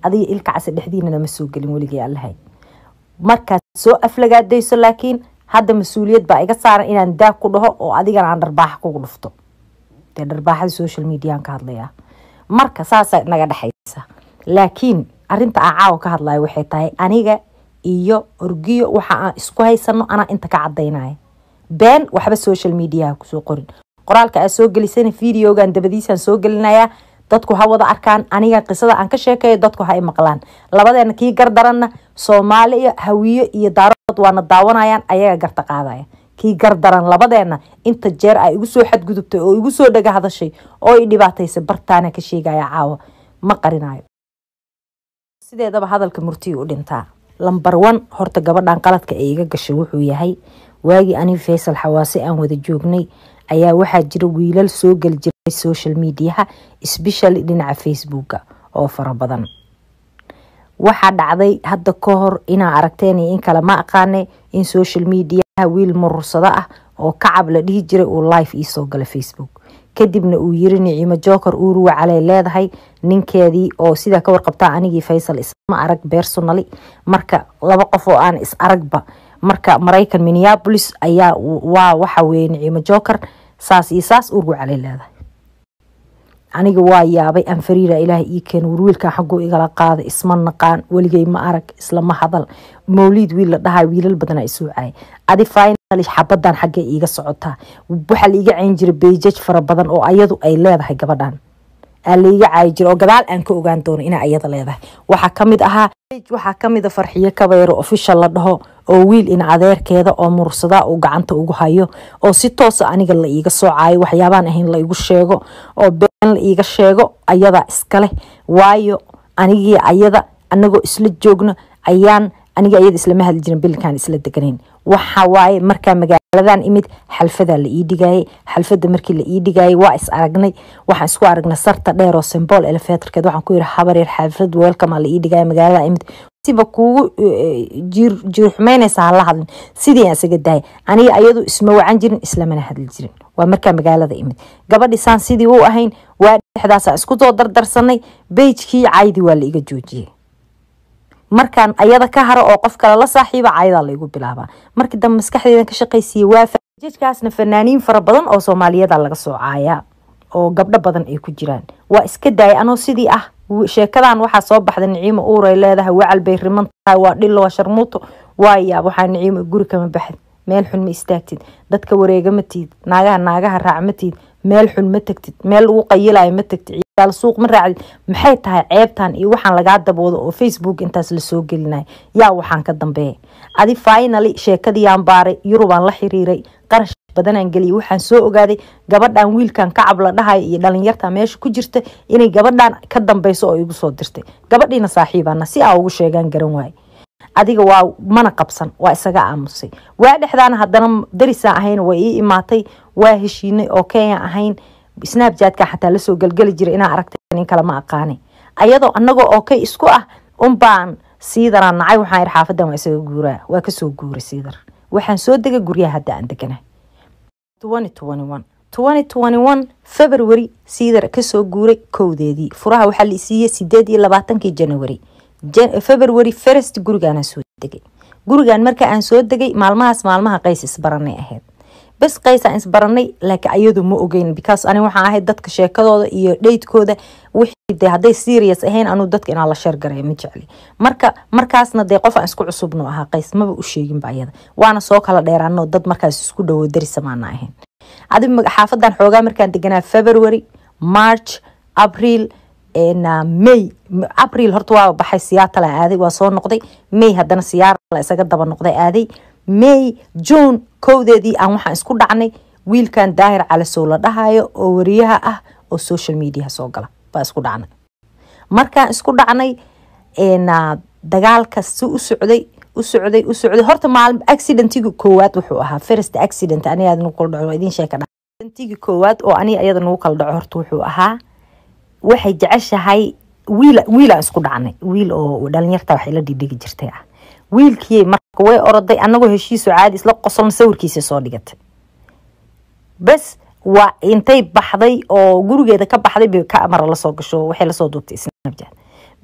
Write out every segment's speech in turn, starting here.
adiga ilka case dhexdiinana ma soo gelin weligay allahay markaad soo aflagaadayso laakiin hadda mas-uuliyad baa iga saaran inaan daag ku dhaho oo adigana aan dharbaaxa kugu dhufto dee dharbaaxada social mediaan ka hadlayaa marka saasa naga dhexaysa laakiin arinta aan caawa ka hadlayo waxay tahay aniga iyo orgiyo waxa aan isku haysano anaa inta ka cadaynaya been waxba social mediaha kusoo qorin qoraalka aad soo gelisana videogan dabadiisaan soo gelinayaa dadku ha wada arkaan aniga qisada aan ka sheekeeyo dadku ha i maqlaan labadeena kii gardaranna soomaali iyo hawiyo iyo daarood waana daawanayaan ayaga garta qaadaya kii gardaran labadeena inta jeer ay igu soo xadgudubtay oo igu soo dhaga hadashay oo i dhibaataysay bartaana ka sheegaya caawa ma qarinayo sideedaba hadalka murtiyi u dhintaa lambar one horta gabadhan qaladka ee iga gashay wuxuu yahay waagii ani faysal xawaase aan wada joognay ayaa waxaa jira wiilal soo geli jiray social mediaha especially dhinaca facebooka oo fara badan waxaa dhacday hadda ka hor inaa aragteen iyo in kale ma aqaane in social mediaha wiil murursado ah oo kacab la dhihi jiray uu live iisoo gala facebook kadibna uu yiri niciimo joker uuruwa caley leedahay ninkeedii oo sidaa ka warqabtaa anigii faysal isma arag bersonali marka laba qof oo aan is aragba marka maraykan minneapolis ayaa waa waxa weye niciimo joker saas iyo saas uruwa caley leedahay aniga waa yaabay anfariira ilaaha ii keen warwiilkan xaguu igala qaada isma naqaan weligay ma arag islama hadal mawliid wiil la dhahay wiilal badanaa isuucaya adi final xabadan xaggay iiga socotaa waxaa la iiga cayn jira beijaj fara badan oo ayadu ay leedahay gabadhan aa laiga caayi jira oo gadaal aan ka ogaan doono inay ayada leedahay waxaa kamid ahaa waxaa kamida farxiyo kabayro official la dhaho oo wiil in adeerkeeda oo mursadaa uu gacanta ugu hayo oo si toosa aniga la iiga soocayo waxyaabaan ahayn la igu sheego oo been la iiga sheego ayadaa iskaleh waayo anigii ayada anagoo isla joogno ayaan aniga ayada islama hadli jirin bilkaan isla deganayn waxa waaye markaa magaaladan imid xalfadaa la ii dhigayay xalfada markii la ii dhigayay waa is aragnay waxaan isku aragnay sarta dheer oo symbol elevatorkeed waxaan ku yiri habaryar xalfad weelkamaa la ii dhigaya magaalada imid siba kuugu jiir xumeynaysa hala hadlin sidii aan isaga dahay aniga ayadu isma wacan jirin islamana hadli jirin waa markaa magaalada imid gabadhi saan sidii u ahayn waa dhexdaasaan isku soo dardarsanay beijkii caydi waa la iga joojiyey markaan ayada ka haro oo qof kale la saaxiiba caydaa laigu bilaabaa markii dambe maskaxdeedan ka shaqaysiiyey waa jajkaasna fanaaniin fara badan oo soomaaliyada laga soo caayaa oo gabdho badan ay ku jiraan waa iska daayay anoo sidii ah sheekadan waxaa soo baxda niciimo uuray leedahay wacal bay riman tahay waa dhilo waa sharmuuto waa yaab waxaa niciimo guri kama baxd meel xun ma istaagtid dadka wareega ma tiid naagaha naagaha raac ma tiid meel xun ma tagtid meel lagu qayilayo ma tagtid ciyaal suuq ma raacdid maxay tahay ceebtan iyo waxaan lagaa daboodo oo facebook intaas lasoo gelinaya yaa waxaan ka dambeeya adi finally sheekadiiyaan baaray yurubaan la xiriiray qarash badanaan geliyay waxaan soo ogaaday gabadhan wiilkan kacab la dhahayo iyo dhalinyarta meesha ku jirta inay gabadhan ka dambeyso oo igu soo dirtay gabadhiina saaxiibana si aa ugu sheegaan garan waaye adiga waa mana qabsan waa isaga aamusay waa dhexdaana haddana darisaan ahayn way ii imaatay waa heshiinay oo kenya ahayn snapjatka xataa lasoo gelgeli jira inaa aragtay nin kale ma aqaanay ayadoo anagoo oo kay isku ah unbaan siidaraan nacay waxaan iri xaafadan waa isaga guuraa waa kasoo guuray siidar waxaan soo degay guryaha hadda aan deganahay february siidar kasoo guuray kowdeedii furaha waxaa la siiyey sideed iyo labaatankii january february first gurigaanaan soo degay gurigan marka aan soo degay maalmahaas maalmaha qays isbaranay ahayd bes qaysaan isbaranay laakiin ayadu ma ogeyn because ani waxaan ahayd dadka sheekadooda iyo dheydkooda wixii de hadday serious ahayn anuu dadka inaa la sheergaraya ma jecli marka markaasna dee qof aan isku cusubno ahaa qays maba u sheeginba ayada waana soo kala dheeraano dad markaas isku dhowo darisamaana ahayn adi xaafadan xoogaa markaan deganaa february march april may april horta waa baxay siyaatala aaday waa soo noqday may haddana siyaarala isaga daba noqday aaday may june kowdeedii aan waxaan isku dhacnay wiilkan daahir calasow la dhahayo oo wariyaha ah oo social mediaha soo gala baa isku dhacnay markaan isku dhacnay dagaalka si u socday u socday u socday horta maalin accidentiga koowaad wuxuu ahaa first accident aniga aad nagu kala dhaco idin sheeka accidentiga koowaad oo aniga iyada nagu kala dhaco horta wuxuu ahaa waxay jeceshahay wiil wiilaan isku dhacnay wiil oo dhalinyarta waxay la dhidhigi jirtay ah wiilkii marka way oroday anagoo heshiiso caadi isla qosolna sawirkiisa soo dhigatay bes waa intay baxday oo gurigeeda ka baxday bay ka amara lasoo gasho waxay lasoo duubtay snapchat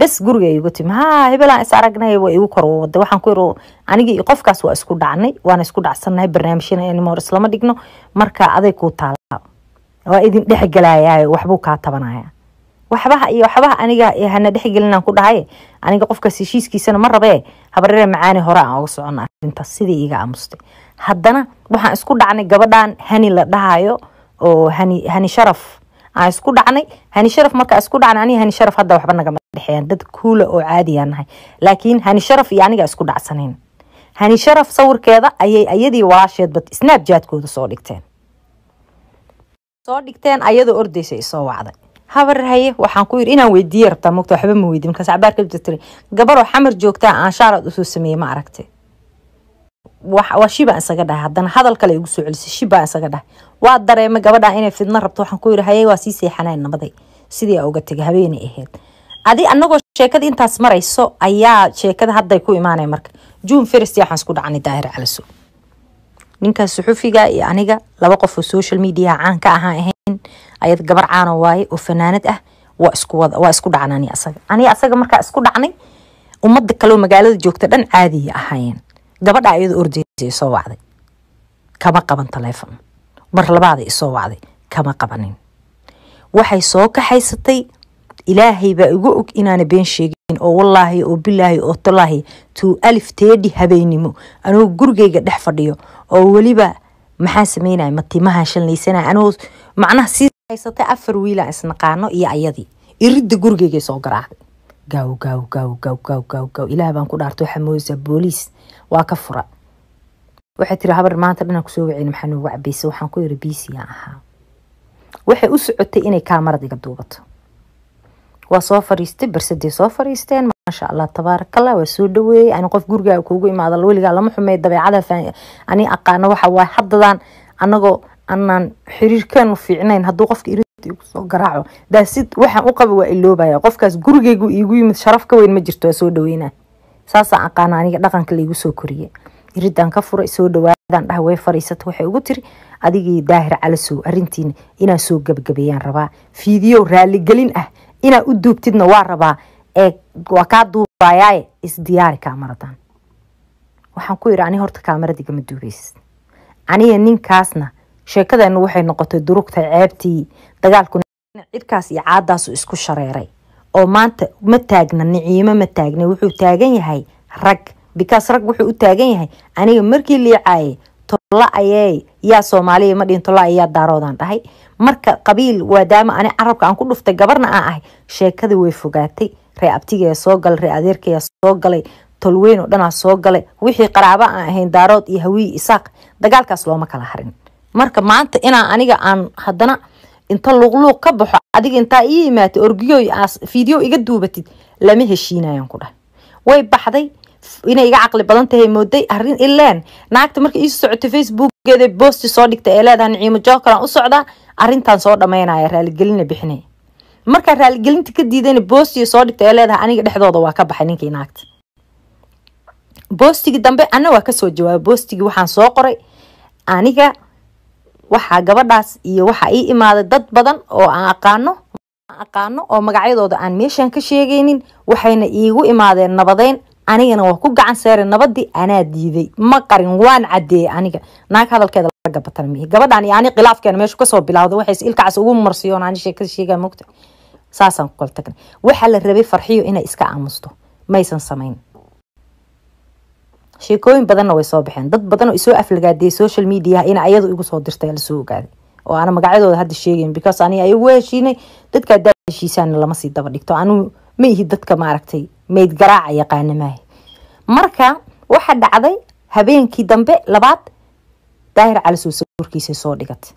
bes guriga igu timi ha hebelaan is aragnay waa igu kor wada waxaan ku yiri anigii iyo qofkaas waa isku dhacnay waana isku dhacsannahay barnaamijyana anymore islama dhigno marka aday kuu taala waa idin dhexgelayaa waxbuu kaa tabanaya waxbaha iyo waxbaha aniga hana dhexgelinaan ku dhahay aniga qofkaas heshiiskiisana ma rabee habareere macaani hore aan oga socona arintaas sidii iga aamustay haddana waxaan isku dhacnay gabadhan hani la dhahayo oo hani hani sharaf aan isku dhacnay hani sharaf markaa isku dhacnay aniga hani sharaf hadda waxba nagama dhexeeyaan dad kuula oo caadiyaa nahay laakiin hani sharaf iyo aniga isku dhacsanayn hani sharaf sawirkeeda ayay ayadii walaasheedba snapjatkooda soo dhigteen soo dhigteen ayadoo ordaysa isoo wacday habar haye waxaan ku yiri inaan weydiiye rabtaa mogta waxba ma weydiin markaas cabaar ka jirtay gabaroo xamar joogtaa aan shaarad usoo sameeyey ma aragtay waa shibaan isaga dhahay haddana hadal kale igu soo celisay shibaan isaga dhahay waa dareemay gabadha inay fidno rabto waxaan ku yiri haye waa sii seexanayn nabaday sidii aa uga tegay habeenay ahayd adi anagoo sheekada intaas marayso ayaa sheekada hadday ku imaanay marka june first waxaan isku dhacnay daahir calaso ninkaas suxufiga iyo aniga laba qof oo social media caan ka ahaan ahayn ayad gabar caano waaye oo fanaanad ah waa isku wada waa isku dhacna ani asaga ani asaga markaa isku dhacnay ummadda kaleoo magaalada joogta dhan caadiya ahaayeen gabadha iyadoo ordeysa isoo wacday kama qaban taleefon mar labaada isoo wacday kama qabanin waxay soo kaxaysatay ilaahay baa igu og inaana been sheegin oo wallaahi oo bilaahi oo tolaahi tuu alif teedhi habeennimo anoo gurigayga dhex fadhiyo oo weliba maxaa sameynaya matimaha shallaysanaya anoo macnaha sii haysatay afar wiilaan isnaqaano iyo ayadii iridda gurigaygay soo garaacday gaaw gaaw gaaw gaaw gaaw gaaw gaaw ilaah baan ku dhaartay waxaa moodaysaa booliis waa ka fura waxay tiri habar maanta dhanaan kusoo waceyna maxaa noogu cabaysay waxaan ku yiri biisiyaan ahaa waxay u socotay inay kaamarad iga duubato waa soo fariistay barsaday soo fariisteen maasha allah tabaarakallah waa soo dhaweeyey ani qof gurigaaga kuugu imaada weligaa lama xumey dabeecada ani aqaano waxa waay haddadan anagoo anaan xiriirkeenu fiicnayn hadduu qofka irid igu soo garaaco daasid waxaan u qaba waa iloobaya qofkaas gurigaygu iigu yimid sharaf ka weyn ma jirto waa soo dhaweyna saasaan aqaana aniga dhaqanka laigu soo koriye iridaan ka furay soo dhawaadaan dhaha way fariisata waxay ugu tiri adigii daahir calasow arintiina inaan soo gabagabeeyaan rabaa fiidiyo raaligelin ah inaa u duubtidna waa rabaa ee waa kaa duubayaaye isdiyaari kaamaradan waxaan ku yidhi ani horta kaamaradigama duubaysid aniga ninkaasna sheekadeenu waxay noqotay durugtay ceebtii dagaalkuna cirkaas iyo caadaasu isku shareeray oo maanta ma taagna niciimo ma taagna wuxuu taagan yahay rag bikaas rag wuxuu u taagan yahay aniga markii liicaayay tolla ayee yaa soomaaliya ma dhihin tolla ayaa daaroodaan dhahay marka qabiil waadaama ani carabka aan ku dhuftay gabarna aan ahay sheekada way fogaatay ree abtigayaa soo galay ree adeerkayaa soo galay tolweyn oo dhanaa soo galay wixii qaraaba aan ahayn daarood iyo hawiyi isaaq dagaalkaas looma kala harin marka maanta inaa aniga aan haddana inta luuqluuq ka baxo adiga intaa ii imaatay orgiyoy aas fiideo iga duubatid lama heshiinayaan ku dhahay way baxday inay iga caqli badan tahay mooday arin ileen naagta marka ii socotay facebookgeeda boosti soo dhigtay ee leedahay niciimo jookalan u socdaa arintan soo dhamaynaya raaligelina bixinay markaa raaligelinta ka diidayna boostiga soo dhigtay ee leedahay aniga dhexdooda waa ka baxay ninkii naagta boostigii dambe ana waa kasoo jawaabay boostigii waxaan soo qoray aniga waxaa gabadhaas iyo waxaa ii imaaday dad badan oo aan aqaano aqaano oo magacyadooda aan meeshan ka sheegaynin waxayna iigu imaadeen nabadeyn anigana waa ku gacan seeray nabadii anaa diiday ma qarin waan cadeeyey aniga naag hadalkeeda laga batan mihi gabadhan iyo ani khilaafkeena meeshu kasoo bilawday waxay ilkacaas ugu marsiyoon ani sheekada sheegaa mogta saasaan ku kala tagnay waxaa la rabay farxiyo inay iska aamusto maysan samayn sheekooyin badanna way soo baxeen dad badan oo isoo aflagaadiyay social media in ayadu igu soo dirtay lasoo ogaaday oo aana magacyadooda hadda sheegayn because ani ayagu heshiinay dadka hadaa heshiisaana lama sii daba dhigto anu ma ihi dadka maaragtay mayd garaaca yaqaana maaha marka waxa dhacday habeenkii dambe labaad daahir calisow sawirkiisay soo dhigatay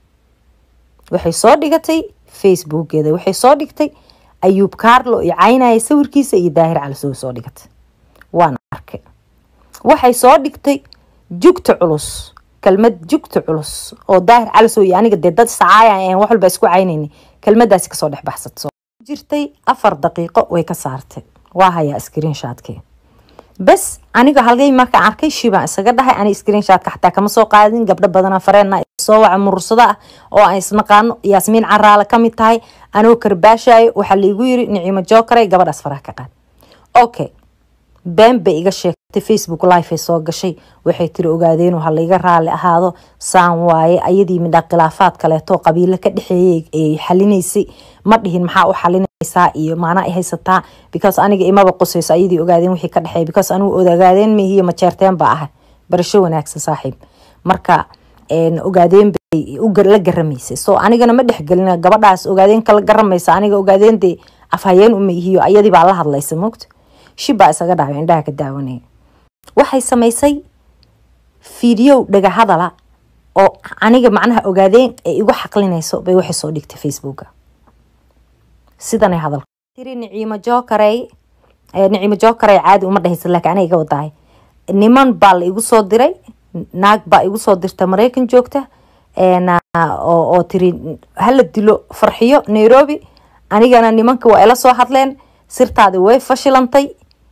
waxay soo dhigatay facebookgeeda waxay soo dhigtay ayuub carlo iyo caynaya sawirkiisa iyo daahir calisow soo dhigatay waan arkay waxay soo dhigtay jugta culus kelmad jugta culus oo daahir calisow iyo aniga dee dad sacaaya wax walba isku caynayna kelmadaasi kasoo dhex baxsatso jirtay afar daqiiqo way ka saartay waa hayaa screenshotke bes aniga halgay markaan arkay shibaan isaga dhahay ani screenshotka xataa kama soo qaadin gabdho badana fareena soo waca murursada ah oo aan isnaqaano yaasmiin caraale kamid tahay anoo karbaashayo waxaa laigu yiri niciimo jookare gabadhaas faraha ka qaad okay been bay iga sheegtay facebook live ay soo gashay waxay tiri ogaadeen ha layga raali ahaado saan waaye ayadii midhaa khilaafaad kaleeto qabiilo ka dhexeeyay ay xalinaysay ma dhihin maxaa u xalinaysaa iyo maanaa ay haysataa because aniga imaba qusayso ayadii ogaadeen wixii ka dhexeeya because anigu ogaadeen mihiyo majeerteen baa ahay barasho wanaagsan saaxiib marka ogaadeen bay la garamaysay so anigana ma dhexgelin gabadhaas ogaadeen kala garamaysa aniga ogaadeen dee afhayeen uma ihiyo ayadii baa la hadlaysa mogta shibbaa isaga dhaaway indhaha ka daawanaya waxay samaysay fiidiyow dhaga hadala oo aniga macnaha ogaadeen ay igu xaqlinayso bay waxay soo dhigtay facebooka sidanay hadalka tiri niciimo jookarey niciimo jookarey caadi uma dhahaysa laakiin aniga iga wadahay niman baa la igu soo diray naag baa igu soo dirta maraykan joogta oo tiri hala dilo farxiyo nairobi anigana nimanka waa ila soo hadleen sirtaadi way fashilantay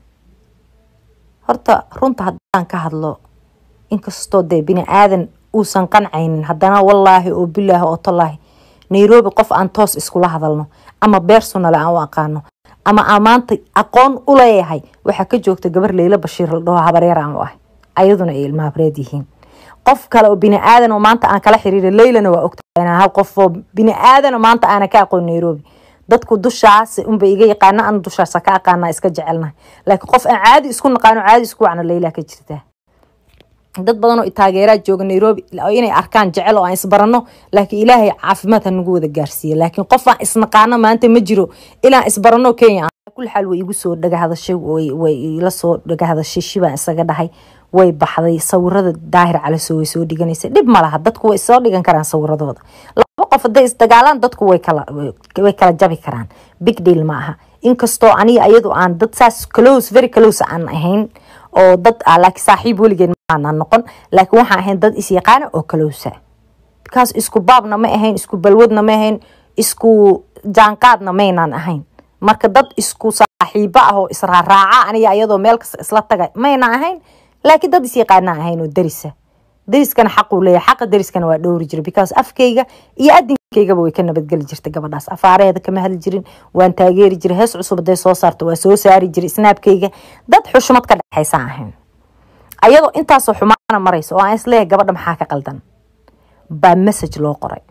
horta runta haddaan ka hadlo inkastoo dee bini aadan uusan qancaynin haddana wallaahi oo bilaahi oo tallaahi nairobi qof aan toos iskula hadalno ama bersonale aan u aqaano ama aan maanta aqoon u leeyahay waxaa ka joogta gabar leyla bashiir la dhaho habareer aan u ahay ayaduna ay ilmahabreed yihiin qof kale oo bini aadan oo maanta aan kala xiriira leylana waa ogtahay inaan hal qof oo bini aadan oo maanta aana ka aqoon nairobi dadku dushaas unba iga yaqaana ana dushaasa ka aqaana iska jecelnahay laakiin qof aan caadi isku naqaano caadi isku wacno leyla ka jirtaa dad badan oo taageeraa jooga nairobi inay arkaan jecel oo aan isbarano laakiin ilaahay caafimaad ha nagu wada gaarsiiya laakiin qof aan isnaqaano maanta ma jiro ilaan isbarano kenya kul xaal way igu soo dhaga hadashay way ila soo dhaga hadashay shibaan isaga dhahay way baxday sawirada daahir calaso way soo dhiganaysa dhib ma laha dadku way soo dhigan karaan sawiradooda laba qof haday isdagaalaan dadku way kala way kala jabi karaan big deal ma aha inkastoo aniga iyadu aan dad saas close very close aan ahayn oo dad ah laakiin saaxiib weligeed maana noqon laakiin waxaan ahayn dad isyaqaana oo close because isku baabna ma ahayn isku balwadna ma ahayn isku jaanqaadna maynaan ahayn marka dad isku saaxiibo ah oo israaraaca aniga iyadoo meel kasta isla taga mayna ahayn laakiin dad isyaqaana ahayn oo darisa dariskana xaquu leeyahay xaqa dariskana waa dhowri jira because afkayga iyo adinkaygaba way ka nabadgeli jirtay gabadhaas afaareeda kama hadli jirin waan taageeri jiray hees cusub haday soo saarto waa soo saari jiray snaabkayga dad xushmad ka dhexaysaan ahayn ayadoo intaasoo xumaana maraysa oo aan isleeyahay gabadha maxaa ka qaldan baa message loo qoray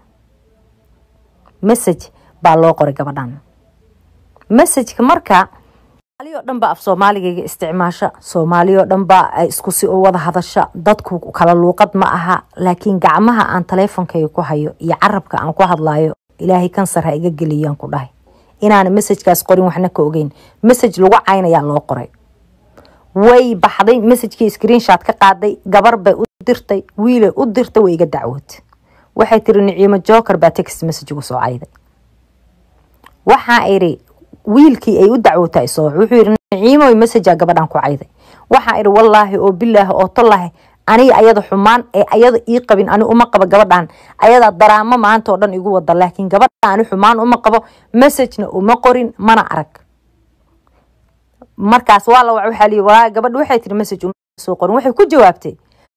message baa loo qoray gabadhan messageka marka soomaaliyoo dhan baa af soomaaligayga isticmaasha soomaaliyoo dhan baa isku si u wada hadasha dadku kala luuqad ma aha laakiin gacmaha aan taleefonkayga ku hayo iyo carabka aan ku hadlayo ilaahay kansar ha iga geliyaan ku dhahay inaana messajkaas qorin waxna ka ogeyn message lagu caynayaa loo qoray way baxday messajkii screenshot ka qaaday gabar bay u dirtay wiilay u dirtay way iga dacwood waxay tiri niciimo joker baa text message ugu soo cayday waxaa iri wiilkii ay u dacwoota isoo wuxuu yiri niciimoy messajaa gabadhan ku cayday waxaa iri wallaahi oo bilaahi oo tallaahi aniga ayada xumaan ee ayada ii qabin ani uma qabo gabadhan ayadaa daraamo maanta oo dhan igu wada laakiin gabadha ani xumaan uma qabo messagena uma qorin mana arag markaas waa la waxaa lii walaa gabadha waxay tiri message uma soo qorin waxay ku jawaabtay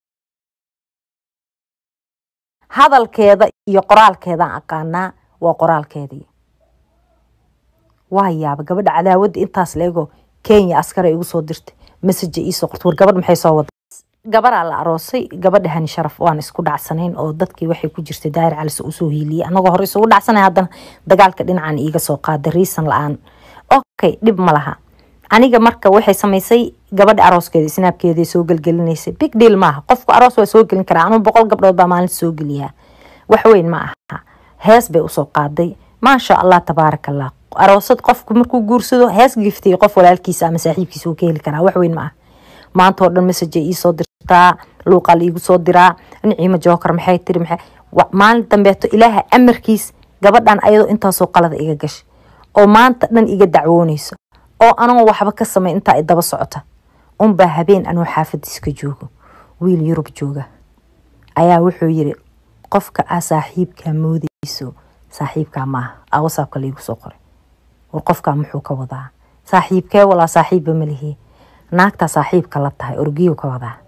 hadalkeeda iyo qoraalkeedaan aqaanaa waa qoraalkeedii waa yaaba gabadha cadaawadda intaas leego kenya askara igu soo dirtay message iisoo qortay war gabadh maxay soo wada gabaraa la aroosay gabadha hani sharaf waan isku dhacsanayn oo dadkii waxay ku jirtay daahir calis usoo hiiliyay anagoo hore isugu dhacsanay haddana dagaalka dhinacan iiga soo qaaday riisan la-aan okay dhib ma laha aniga marka waxay samaysay gabadha arooskeeda snaabkeeda soo gelgelinaysay big deal maaha qofku aroos waa soo gelin karaa anuu boqol gabdhood baa maalinta soo geliyaa waxweyn ma aha hees bay usoo qaaday maasha allah tabaaraka allah aroosad qofku markuu guursado hees giftay qof walaalkiisa ama saaxiibkiisa uu ka heli karaa waxweyn ma aha maanta oo dhan message ay iisoo dirtaa luuqaa la iigu soo diraa niciimo jookar maxay tiri maxay maalin dambeeto ilaaha amarkiis gabadhan ayadoo intaasoo qalada iga gashay oo maanta dhan iga dacwoonayso oo anoo waxba ka samay intaa i daba socota unbaa habeen anoo xaafadiiska joogo wiil yurub jooga ayaa wuxuu yiri qofka aa saaxiibkaa moodayso saaxiibkaa maaha aa wasaabka laigu soo qoray war qofkaa muxuu ka wadaa saaxiibkee walaa saaxiibba malihi naagtaa saaxiibka la tahay orgiyo ka wadaa